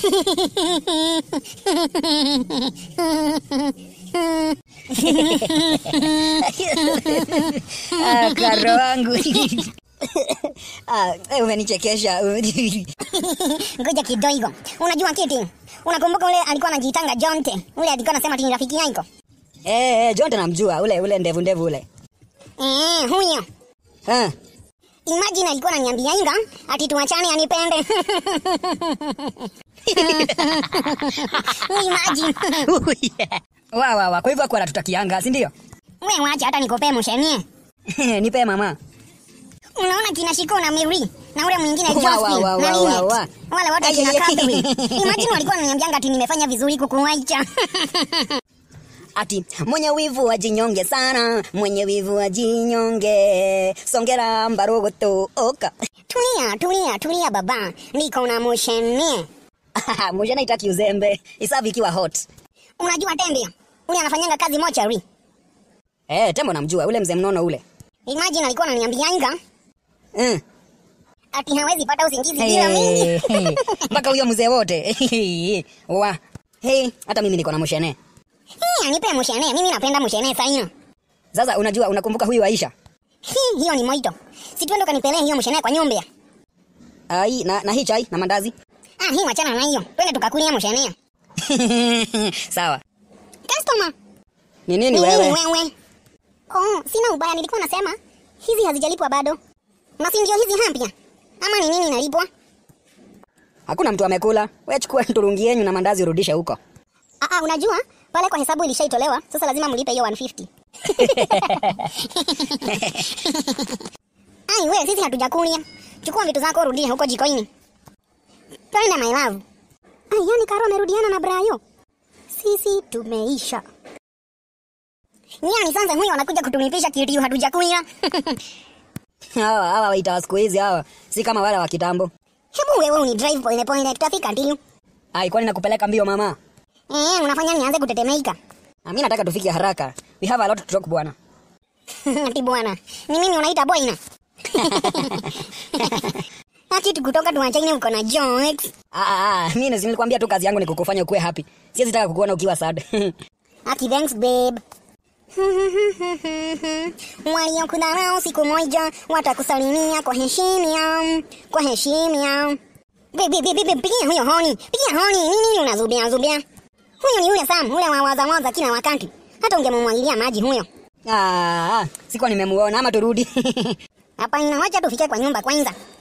Ah, karo wangu Ah, eh, umenichekesha Ngoja kidogo. Unajua kiti? Unakumbuka ule alikuwa anajiitanga Jonte? Ule alikuwa anasema ati ni rafiki yako. eh, eh, Jonte namjua ule ule ndevu ndevu ule Eh, huyo. Ah, Imagine alikuwa ananiambia inga ati tuachane anipende. Imagine. wa wa wa kwa hivyo akuwa anatutakianga si ndio Wewe wacha hata nikopee mshenie. nipe mama Unaona kina Shiko na Miri na ule mwingine Wa, Josephine wa, wa, na wa, Linet. wa, wa. Wale wote Ay, kina ay, ay. Catherine. Imagine walikuwa wananiambianga ati nimefanya vizuri kukuacha. ati mwenye wivu ajinyonge sana mwenye wivu ajinyonge songera mbarogoto oka Tulia, tulia, tulia baba. Niko na mshenie. mujana itaki uzembe isavi ikiwa hot Unajua Tembe? Ule anafanyanga kazi mochari. eh, tembo namjua ule mzee mnono ule Imagine alikuwa ananiambianga mm. ati hawezi pata usingizi bila mimi. Hey, hey. mpaka huyo mzee wote wa hey, hata mimi niko na mshene Hii anipe mshene. Mimi napenda mshene sana. sasa unajua unakumbuka huyu aisha Hii hiyo ni moito. Si twende kanipelee hiyo mshene kwa nyumba. ai na, na hii chai na mandazi Ah, hii wachana na hiyo. Twende tukakulia mshene. sawa Customer. ni nini Ni wewe nini wewe? Oh, sina ubaya nilikuwa nasema hizi hazijalipwa bado. Na si ndio hizi hampia? Ama ni nini inalipwa? hakuna mtu amekula we chukua turungi yenyu na mandazi urudishe huko Ah, ah, unajua pale kwa hesabu ilishaitolewa, sasa lazima mlipe hiyo 150. Ai, wewe sisi hatujakulia. Chukua vitu zako rudisha huko jikoini. Twende my love. Ai, yani Karo amerudiana na Brayo. Sisi tumeisha. Nyani sasa huyo anakuja kutulipisha kitu hatujakulia. hawa hawa waita wa siku hizi hawa si kama wale wa kitambo Hebu wewe uni drive pole pole tutafika ndio. ai kwani nakupeleka mbio mama Eh, unafanya nianze kutetemeka. Ah, mi nataka tufike haraka we have a lot to talk bwana Ati bwana, ni mimi unaita boina? Ati tukutoka tuachane uko na jokes. Ah, ah, ah, mi nasi- nilikwambia tu kazi yangu ni kukufanya ukuwe happy siwezi taka kukuona ukiwa sad Ati thanks babe. Waliokudharau siku moja watakusalimia kwa heshima, kwa heshima. Babe, babe, babe, pigia huyo honi, pigia honi. Nini nini unazubia zubia? Huyo ni yule Sam, ule wa waza waza kila wakati. Hata ungemumwagilia maji huyo. ah, ah, sikuwa nimemuona ama turudi Hapa inawacha tufike kwa nyumba kwanza.